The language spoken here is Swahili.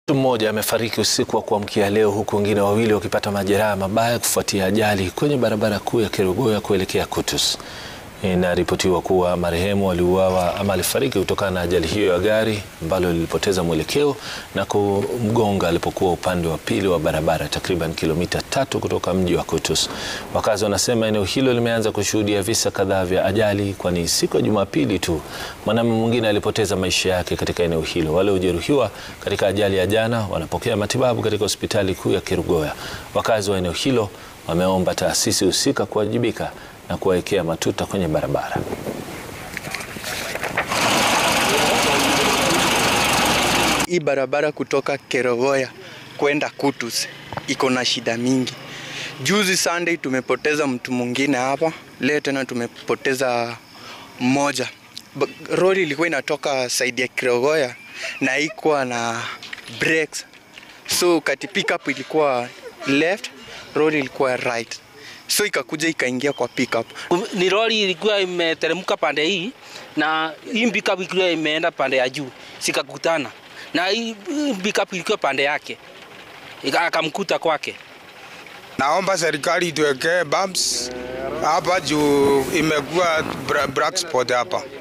Mtu mmoja amefariki usiku wa kuamkia leo huku wengine wawili wakipata majeraha mabaya kufuatia ajali kwenye barabara kuu ya Kerugoya kuelekea Kutus. Inaripotiwa kuwa marehemu aliuawa ama alifariki kutokana na ajali hiyo ya gari ambalo lilipoteza mwelekeo na kumgonga alipokuwa upande wa pili wa barabara takriban kilomita tatu kutoka mji wa Kutus. Wakazi wanasema eneo hilo limeanza kushuhudia visa kadhaa vya ajali, kwani siku ya Jumapili tu mwanamume mwingine alipoteza maisha yake katika eneo hilo. Wale waliojeruhiwa katika ajali ya jana wanapokea matibabu katika hospitali kuu ya Kerugoya. Wakazi wa eneo hilo wameomba taasisi husika kuwajibika na kuwawekea matuta kwenye barabara. Hii barabara kutoka Kerugoya kwenda Kutus iko na shida mingi. Juzi Sunday tumepoteza mtu mwingine hapa, leo tena tumepoteza mmoja. Roli ilikuwa inatoka side ya Kerugoya na haikuwa na brakes, so kati pickup ilikuwa left, roli ilikuwa right so ikakuja ikaingia kwa pickup. Ni lori ilikuwa imeteremka pande hii na hii pickup ilikuwa imeenda pande ya juu, sikakutana na hii pickup ilikuwa pande yake, akamkuta kwake. Naomba serikali ituwekee bumps hapa juu imekuwa black spot hapa.